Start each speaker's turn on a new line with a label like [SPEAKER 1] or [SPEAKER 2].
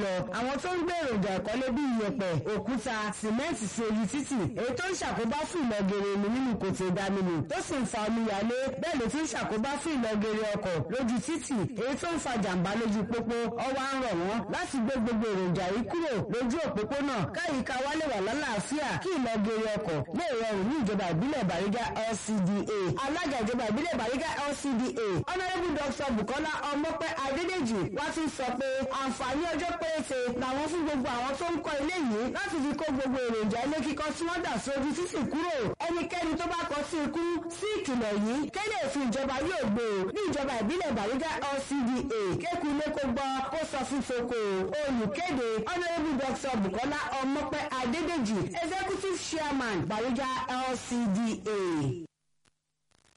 [SPEAKER 1] lọ àwọn tó ń gbé èròjà ìkọ́lé bíi iyẹ̀pẹ̀ òkúta sìmẹ́ǹtì sí ojú títì èyí tó ń ṣàkóbá fún ìlọgẹrẹ omi nínú kòtò ìdáminù tó sì ń fa omíyalé bẹ́ẹ̀ ló tún ṣàkóbá fún ìlọgẹrẹ ọkọ̀ lójú títì èyí tó ń fa jàǹbá lójú pópó ọwọ́ à ń rọ̀ wọ́n láti gbé gbogbo èròjà yìí kúrò lójú òpópónà káyíká wa lè wà lálàáfíà kí ìlọgẹrẹ ọkọ̀ lè rọrùn ní ìjọba ìbílẹ̀ Bàrígá LCDA alága ìjọba ìbílẹ̀ Bàrígá LCDA honourable dr Bukola Ọmọpẹ Adédèjì wá tún sọ pé àǹfààní ọjọ́ péréte làwọn fún gbogbo àwọn tó ń kọ́ ilé yìí láti fi kó gbogbo èròjà ilé kíkọ́ tí wọ́n dà sójú títì kúrò ẹnikẹ́ni tó bá kọ sí ikú sí ìkìlọ̀ yìí kéde òfin ìjọba yóò gbé o ní ìjọba ìbílẹ̀ Bàrígá LCDA kéku ilé kó gbọ́ kó sọ fún foko olùkéde honourable dr Bukola Ọmọpẹ Adédèjì executive chairman Bàrígá LCDA.